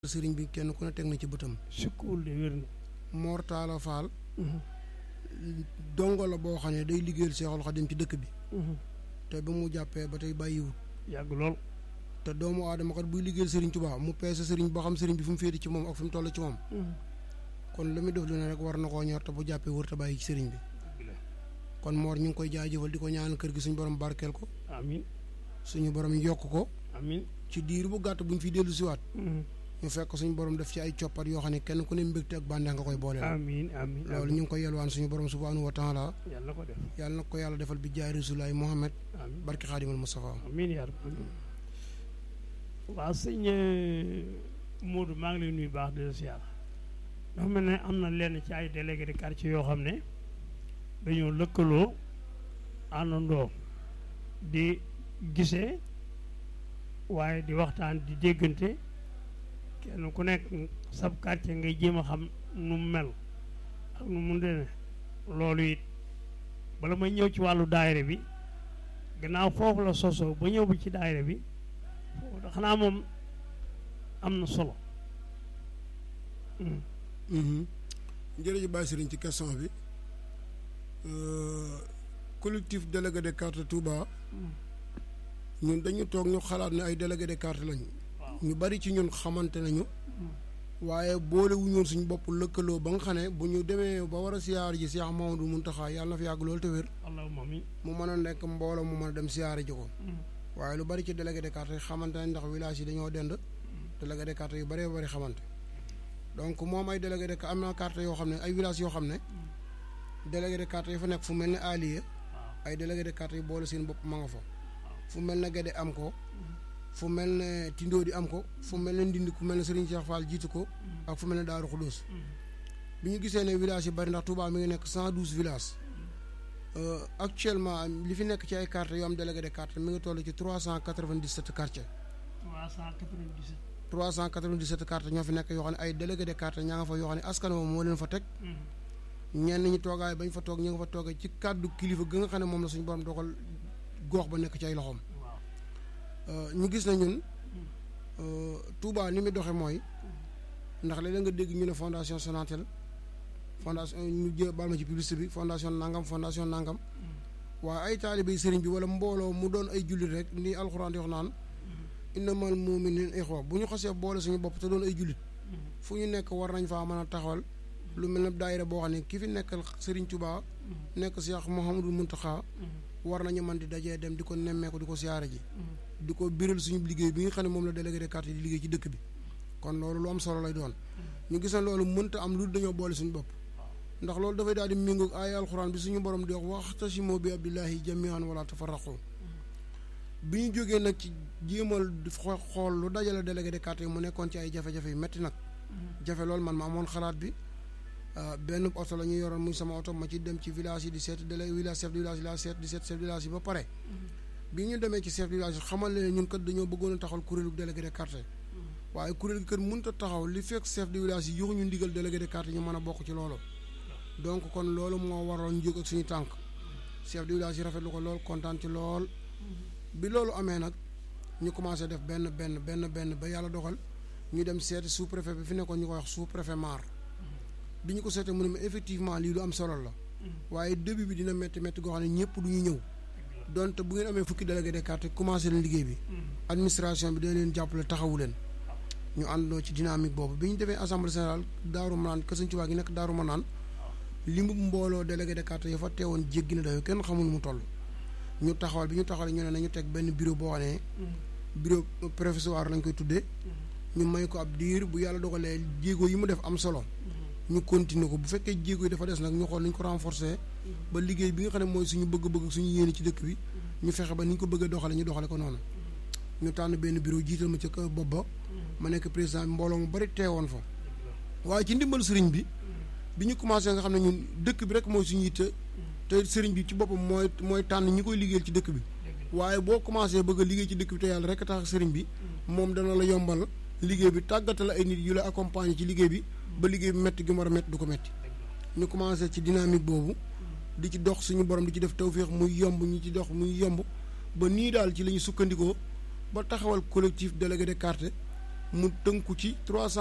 sëriñ bi kenn ku ne teg na ci bëtam sukkuwul de wér na Mor Talla Fall dongo la boo xam ne day liggéeyal Seexul Xadim ci dëkk bi te ba mu jàppee ba tey bàyyiwut yàgg lool te doomu aadama kat buy liggéeyal sëriñ Tuubaa mu peese sëriñ boo xam sëriñ bi fu mu féete ci moom ak fu mu toll ci moom kon lu muy def lu ne rek war na koo ñor te bu jàppee wër te bàyyi ci sëriñ bi kon Mor ñu ngi koy jaajëfal di ko ñaan kër gi suñu borom barkeel ko amin suñu borom yokk ko amin ci diir bu gàtt bu ñu fi dellu siwaat ñu fekk suñu borom def ci ay coppat yoo xam ne kenn ku ne mbégte ak bànneex nga koy booleel amin amin loolu ñu ngi koy yelwaan suñu borom subhaanahu wa taala yàlla ko def yàlla na ko yàlla defal bi jaay rasulaay Muhammad amin barki xaadimal Mustafa amin yaa rabbi amin waaw sëñ Modou maa ngi lay nuyu baax di la siyaar dafa mel ne am na lenn ci ay délégué de quartier yoo xam ne dañoo lëkkaloo àndandoo di gisee waaye di waxtaan di déggante kenn ku nekk sab quartier ngay jéem a xam nu mu mel ak nu mu dene loolu it bala may ñëw ci wàllu daayira bi gannaaw foofu la sosoo ba ñëw bi ci daayira bi foofu xanaa moom am na solo jërëjëf Baye Serigne ci question bi collectif délégué de carte Touba ñun dañu toog ñu xalaat ne ay délégué de carte lañu ñu bari ci ñun xamante nañu waaye boole wu ñoon suñu bopp lëkkaloo ba nga xam ne bu ñu demee ba war a siyaar ji Cheikh Mamadou Mountakha yàlla na fi yàgg loolu te wér allahumma amiin mu mën a nekk mbooloo mu mën a dem siyaare ji ko waaye lu bari ci délégué de carte yi xamante nañ ndax village yi dañoo dend délégué de carte yu bëree bëri xamante donc moom ay délégué de am na carte yoo xam ne ay village yoo xam ne délégué de carte yi fa nekk fu mel ne Aliya ay délégué de carte yi boole seen bopp ma nga fa fu mel ne Gede am ko fu mel ne Tindoo di am ko fu mel ne Ndindi ku mel ne Serigne Cheikh Fall jiitu ko ak fu mel ne Daaru Xudóos bi ñu gisee ne village yi bari ndax Touba mi ngi nekk cent douze villages actuellement li fi nekk ci ay carte yoo am délégué de carte mi ngi toll ci trois cent quatre-vingt-dix-sept quartiers 397 trois cent quatre-vingt-dix-sept cartes ñoo fi nekk yoo xam ne ay délégué de carte ñaa nga fa yoo xam ne askan moom moo leen fa teg ñenn ñi toogaay bañ fa toog ñu nga fa toogee ci kàddu kilifa ga nga xam ne moom la suñu borom dogal gox ba nekk ci ay loxoom ñu gis na ñun Touba ni muy doxe mooy ndax léeg-léeg nga dégg ñu ne fondation Sonatel fondation ñu jë baal ma ci publicité bi fondation nangam fondation nangam waaye ay taalibe sëriñ bi wala mbooloo mu doon ay jullit rek ni alxuraan di wax naan innamal mu'minuuna ixwa bu ñu xasee boole suñu bopp te doon ay jullit fu ñu nekk war nañ faa mën a taxawal lu mel ne daayira boo xam ne ki fi nekkal Serigne Touba nekk Cheikh Mouhamadou Mountakha war nañu mën di dajee dem di ko nemmeeku di ko siyaare ji di ko biral suñu liggéey bi nga xam ne moom la délégué de quartier di liggéey ci dëkk bi kon loolu lu am solo lay doon ñu gis ne loolu mënta am lu dañoo boole suñu bopp ndax loolu dafay daal di méngoog ay alxuraan bi suñu borom di wax waxtasimu bi abdillahi jamian wala tafarraqu bi ñu jógee nag ci jéemal xool lu dajale délégué de quartier mu nekkoon ci ay jafe-jafe yu metti nag jafe loolu man ma amoon xalaat bi benn oto la ñu yoroon muy sama oto ma ci dem ci village yi di seet délégué village chef de village yi laa seet di seet chef de village yi ba pare bi ñu demee ci chef de village yi xamal leen ñun kat dañoo bëggoon a taxawal kuréelu délégué de quartier waaye kuréel gi kat mënut a taxaw li fekk chef de village yi joxuñu ndigal délégué de quartier ñu mën a bokk ci loolu donc kon loolu moo waroon ñu jóg ak suñu tànk chef de village yi rafetlu ko lool kontaan ci lool bi loolu amee nag ñu commencé def benn benn benn benn ba yàlla dogal ñu dem seeti sous préfet bi fi nekkoon ñu koy wax sous préfet maar bi ñu ko seetee mu ne ma effectivement lii lu am solo la waaye début bi dina métti métti goo xam ne ñëpp du ñu ñëw donte bu ngeen amee fukki délégué de quartier commencé leen liggéey bi administration bi dina leen jàppale taxawu leen ñu àndoo ci dynamique boobu bi ñu demee assemblée générale daaru manaan kër Sëñ Tuubaa gi nekk daaru manaan li mu mbooloo délégué de quartier yi fa teewoon jéggi na dayo kenn xamul mu toll ñu taxawal bi ñu taxawal ñu ne nañu teg benn bureau boo xam ne bureau professoire lañ koy tuddee ñu may ko ab diir bu yàlla dogalee jéego yi mu def am solo ñu continuer ko bu fekkee jéego yi dafa des nag ñu xool nañ ko renforcer ba liggéey bi nga xam ne mooy suñu bëgg-bëgg suñu yéene ci dëkk bi ñu fexe ba ni ñu ko bëggee doxale ñu doxale ko noonu ñu tànn benn bureau jiital ma ca kër bopp ba ma nekk président bi mbooloo mu bari teewoon fa waaye ci ndimbal sëriñ bi bi ñu commencé nga xam ne ñun dëkk bi rek mooy suñu yitte te sëriñ bi ci boppam mooy mooy tànn ñi koy liggéeyal ci dëkk bi waaye boo commencé bëgg a liggéey ci dëkk bi te yàlla rek tax sëriñ bi moom dana la yombal liggéey bi tàggatal ay nit yu la accompagner ci liggéey bi ba liggéey bi métti gi mu war a métti du ko métti ñu commencé ci dynamique boobu di ci dox suñu borom di ci def tawféex muy yomb ñu ci dox muy yomb ba nii daal ci la ñu sukkandikoo ba taxawal collectif délégué de quartier mu tënku ci trois